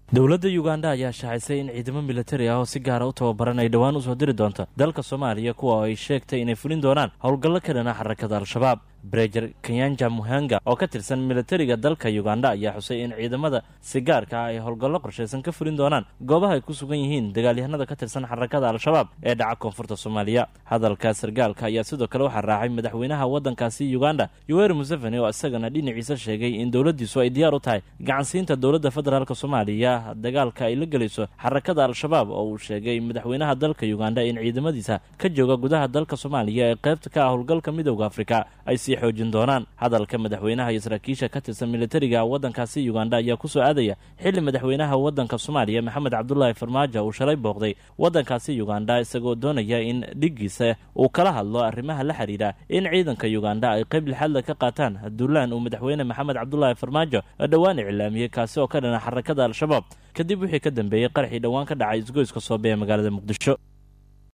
dowladda yuganda ayaa shaacisay in ciidamo militari ah oo si gaara u tababaran ay dhowaan usoo diri doonto dalka soomaaliya kuwa oo ay sheegtay inay fulin doonaan howlgallo ka dhana xarakada al-shabaab brejer kenyanja muhanga oo ka tirsan militariga dalka yuganda ayaa xusay in ciidamada si gaarka ah ay howlgallo qorshaysan ka fulin doonaan goobaha ay ku sugan yihiin dagaalyahanada ka tirsan xarakada al-shabaab ee dhaca koonfurta soomaaliya hadalka sargaalka ayaa sidoo kale waxaa raacay madaxweynaha waddankaasi yuganda yoweri museveni oo isagana dhinaciisa sheegay in dowladdiisu ay diyaar u tahay gacansiinta dowladda federaalk soomaaliya dagaalka ay la gelayso xarakada al-shabaab oo uu sheegay madaxweynaha dalka yuganda in ciidamadiisa ka jooga gudaha dalka soomaaliya ee qaybta ka ah howlgalka midooda afrika ay sii xoojin doonaan hadalka madaxweynaha iyo saraakiisha ka tirsan militariga waddankaasi yuganda ayaa kusoo aadaya xilli madaxweynaha waddanka soomaaliya maxamed cabdulaahi farmaajo uu shalay booqday waddankaasi yuganda isagoo doonaya in dhiggiisa uu kala hadlo arrimaha la xidhiidha in ciidanka yuganda ay qayb lixaadla ka qaataan duulaan uu madaxweyne maxamed cabdulaahi farmaajo dhowaan iclaamiyey kaasi oo ka dhana xarakada al-shabaab kadib wixii ka dambeeyey qaraxii dhowaan ka dhacay isgoyska soobe ee magaalada muqdisho